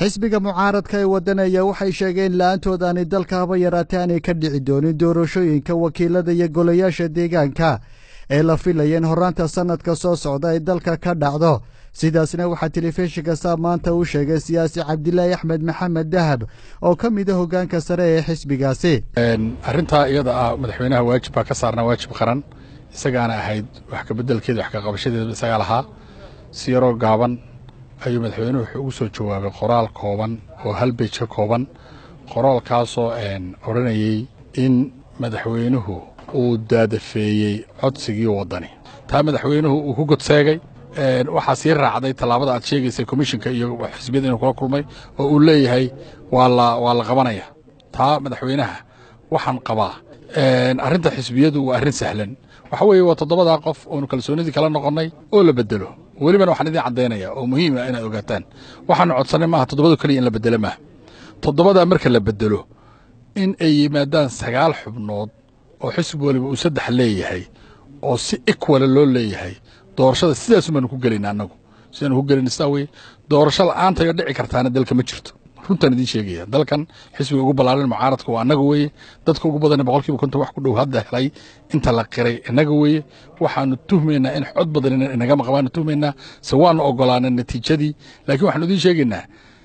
xisbiga mucaaradka ee waddanaya waxay sheegeen la-aantood aanay dalka haba yaraatee aanay ka dhici doonin doorashooyinka wakiilada iyo golayaasha deegaanka ee la filayeen horaanta sannadka soo socda ay dalka ka dhacdo sidaasna waxaa telefishinka saab maanta uu sheegay siyaasi cabdilaahi axmed maxamed dahab oo ka mid a hoggaanka sare ee xisbigaasi arrintaa iyada ah madaxweynaha waajib baa ka saarnaa waajib qaran isagaana ahayd wax kabeddelkeeda wax ka qabashadeeda isagaa lahaa si yaroo gaaban ayuu madaxweynuhu wuxuu ugu soo jawaabay qoraal kooban oo hal bej ka kooban qoraalkaasoo odhanayey in madaxweynuhu uu daadafeeyey codsigii waddani taa madaxweynuhu uu ku godseegay waxaa sii raacday tallaabada aad sheegaysay komishinka iyo xisbiyada inuu kula kulmay oo uu leeyahay waa la waa la qabanaya taa madaxweynaha waxaan qabaa arrinta xisbiyadu waa arrin sahlan waxa weeye waa toddobadaa qof oonu kalsoonidii kala noqonnay oo la bedelo welibana waxaan idiin caddaynaya oo muhiima inaad ogaataan waxaanu codsanay maaha toddobadu keliya in la bedelo maaha toddobadaa marka la bedelo in ay yimaadaan sagaal xubnood oo xisbi waliba uu saddex leeyahay oo si ekwala loo leeyahay doorashada sidaasu baanu ku gelayna annagu sidaanu ku gelayna sidaa weye doorasho la'aantayo dhici kartaana dalka ma jirto runtaan idiin sheegaya dalkan xisbiga ugu ballaaran mucaaradka waa annaga weeye dadka ugu badan boqolkiiba konton wax ku dhow hadda helay inta la qiray innaga weeye waxaanu tuhmaynaa in xod badan inagama qabaanu tuhmaynaa se waanu ogolaanay natiijadii laakiin waxaanu idiin sheegaynaa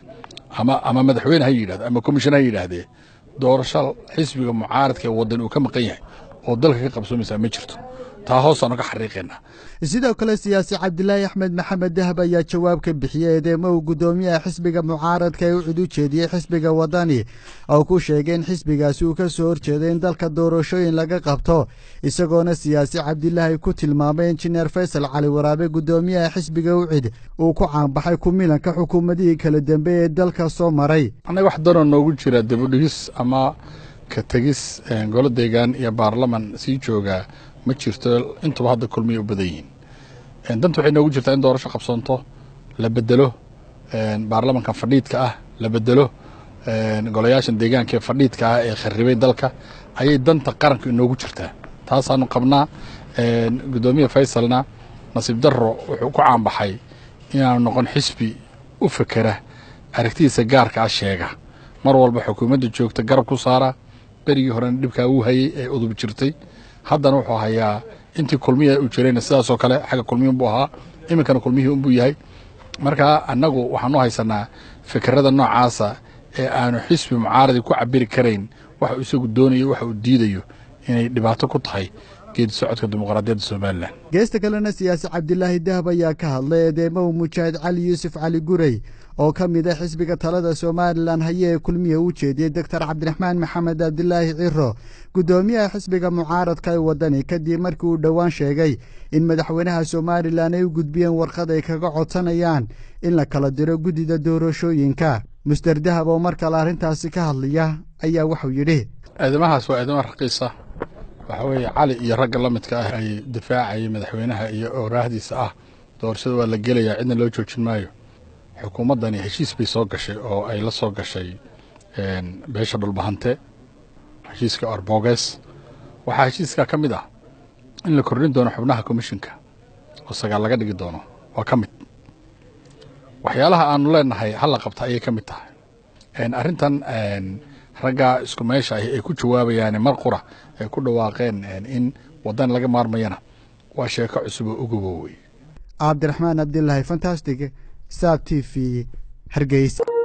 ama ama madaxweyne ha yidhahdo ama komishan ha yidhaahdee doorasho xisbiga mucaaradka ee waddan uu ka maqan yahay oo dalka ka qabsoomaysaa ma jirto taa hoosaanu ka xariiqaynaa sidoo kale siyaasi cabdilaahi axmed maxamed dahab ayaa jawaab ka bixiyey eedeemo uu guddoomiyaha xisbiga mucaaradka ee u cid u jeediyey xisbiga waddani oo ku sheegay in xisbigaasi uu ka soo horjeeday in dalka doorashooyin laga qabto isagoona siyaasi cabdilaahi ku tilmaamay injineer faysal cali waraabe guddoomiyaha xisbiga u cid uu ku caanbaxay ku milanka xukuumadihii kala dambeeye ee dalka soo maray annaga wax danoo noogu jira dibudhigis ama ka tegis golo deegaan iyo baarlaman sii joogaa ma jirto intuba hadda kulmiyay u badan yihiin danta waxay noogu jirtaa in doorasho qabsoonto la bedelo baarlamankan fadhiidka ah la bedelo golayaashan deegaanka ee fadhiidka ah ee kharibay dalka ayay danta qaranka inoogu jirtaa taasaanu qabnaa guddoomiye faysalna nasiib darro wuxuu ku caanbaxay inaanu noqon xisbi u fekera aragtidiisa gaarka ah sheega mar walba xukuumadda joogta garab ku saara berigii horena dhibkaa uu hayey ee udub jirtay haddana wuxuu hayaa intii kulmiya uu jirayna sidaasoo kale xagga kulmiya unbuu ahaa iminkana kulmihii unbuu yahay marka annagu waxaanu haysanaa fikirada noocaasa ee aanu xisbi mucaaradi ku cabiri karayn waxa uu isagu doonayo waxa uu diidayo inay dhibaato ku tahay geedi socodka dimuqraadiyadda somalilan geesta kalena siyaasi cabdilaahi dahab ayaa ka hadlay eedeemow mujaahid cali yuusuf cali gurey oo ka mid a xisbiga talada somalilan haye ee kulmiya u jeediyey doctor cabdiraxmaan maxamed cabdilaahi ciro guddoomiyaha xisbiga mucaaradka ee waddani kadib markii uu dhowaan sheegay in madaxweynaha somalilan ay u gudbiyeen warqad ay kaga codsanayaan in la kala diro guddida doorashooyinka muster dahab oo mar kale arrintaasi ka hadlaya ayaa wuxuu yidhi eedamahaas waa eedamo raqiisa waxaa weeye cali iyo ragga la midka ah ay difaacayay madaxweynaha iyo ooraahdiisa ah doorashada waa la gelayaa cidna loo joojin maayo xukuumaddani heshiis bay soo gashay oo ay la soo gashay beesha dhulbahante heshiiska orboges waxaa heshiiskaa ka mid ah in la kordhin doono xubnaha komishinka oo sagaal laga dhigi doono waa ka mid waxyaalaha aanu leenahay halla qabta ayay ka mid tahay arrintan raggaa isku meesha ahi ay ku jawaabayaan mar qura ay ku dhawaaqeen in waddan laga maarmayana waa sheeko cusub oo uguboowey cabdiraxmaan cabdilaahi fantastic saab t v hargeysa